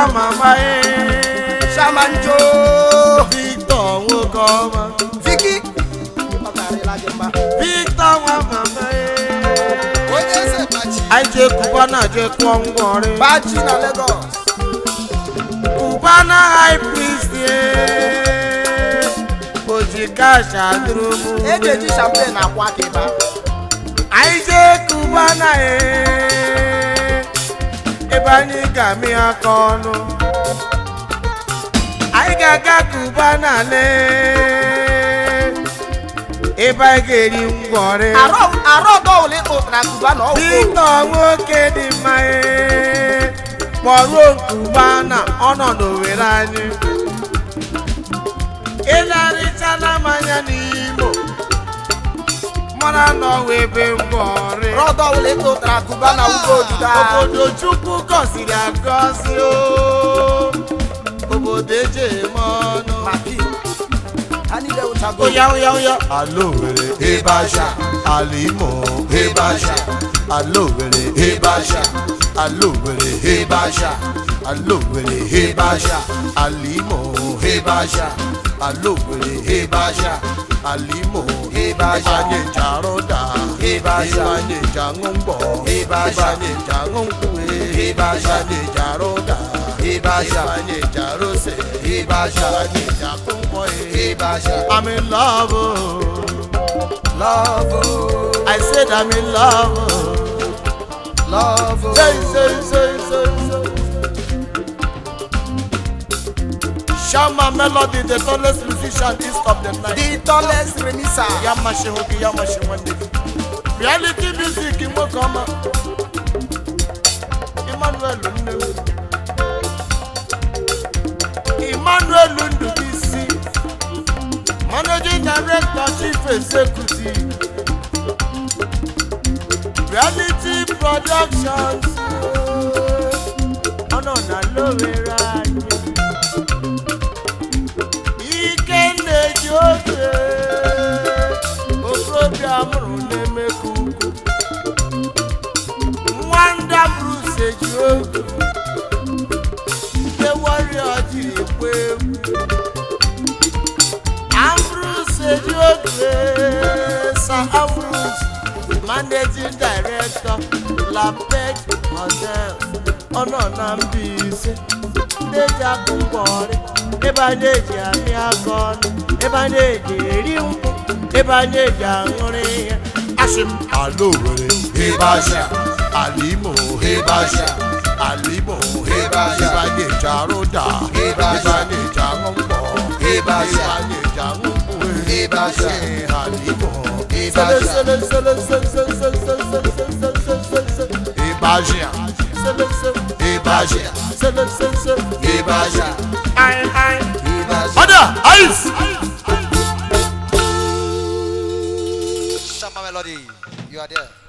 mama ye shamanjo victor nwoke ọma viki ọ karịla gị mma victor nwa mama ye onye eze bachi anyị jee kubana jee kụọ ngwọrị bachi na Lagos kubana high priest ye oji kash adụrụmụ e ga-eji champagne akwa aka ebe ahụ anyị jee kubana ye ebe anyị ga-amị aka ọnụ anyị ga-aga kubana le ebe anyị ga-eri ngwọrị arụ arụ ọdọ ole ịtụtara kuba na ọgwụ Victor nwoke dị mma ee kpọruo nkubana ọnọdụ were anyị ịlarịchala mmanya n'imo mara na ọwa ebe ngwọrị ọdọ ole ịtụtara kuba na ugbo odido ahụ obodo chukwu gọziri agọzi o obodo eji eme ọnụ maki ha niile wụchago oya oya oya Alo were Ebasha, Alimo Ebasha, Alo were Ebasha, Alo were Ebasha, Alo were Ebasha, Alimo Ebasha, Alo were Ebasha, Alimo Ebasha, Ibanye jaroda, Ebasha, Ibanye jangombo, Ebasha, Ibanye jangomkwe, Ebasha, Ibanye jaroda, Ebasha, Ibanye jarose, Ebasha, Ibanye jakumbo, Ebasha. I'm in love. oh. love oh, I said I'm in love. oh. love oh. Say, say, say, say, say. Shama Melody, the tallest musician east of the night. the tallest remisa Yamashi Hoki, Yamashi Wande. Reality music, Imokama. Emmanuel Nnewu. Emmanuel Ndubisi. Managing Director, Chief Executive. Reality Productions. Ọ̀nà ọ̀nà lówera anyị. Ike na-eji oge. Okorobịa mụrụ na-emekọ ukwu. Nwanda Bruce eji oge. Ndị warrior jiri ekwe egwu. Ambrose eji oge. Sir Ambrose, Managing Director, Lapet Hotel. Ọnọ na Mbaise. Ndị eji akụ ngwọrị. Ebe a na-eji amị aka ọnụ. Ebe a na-eji eri nkwụ. Ebe a na-eji aṅụrị ihe. Asị m Alo were Ebasha, Alimo Ebasha, Alimo Ebasha, Ibanye jaroda, Ibanye jangombo, Ibanye jangombo, Ebasha, Alimo sele Ebasha, sele sele sele sele sele sele sele sele sele sele sele. Ebasha, Sele sele Ebasha, sele sele sele. Ebasha, Ai ai. Ebasha. Ada ice. Shama Melody, you are there.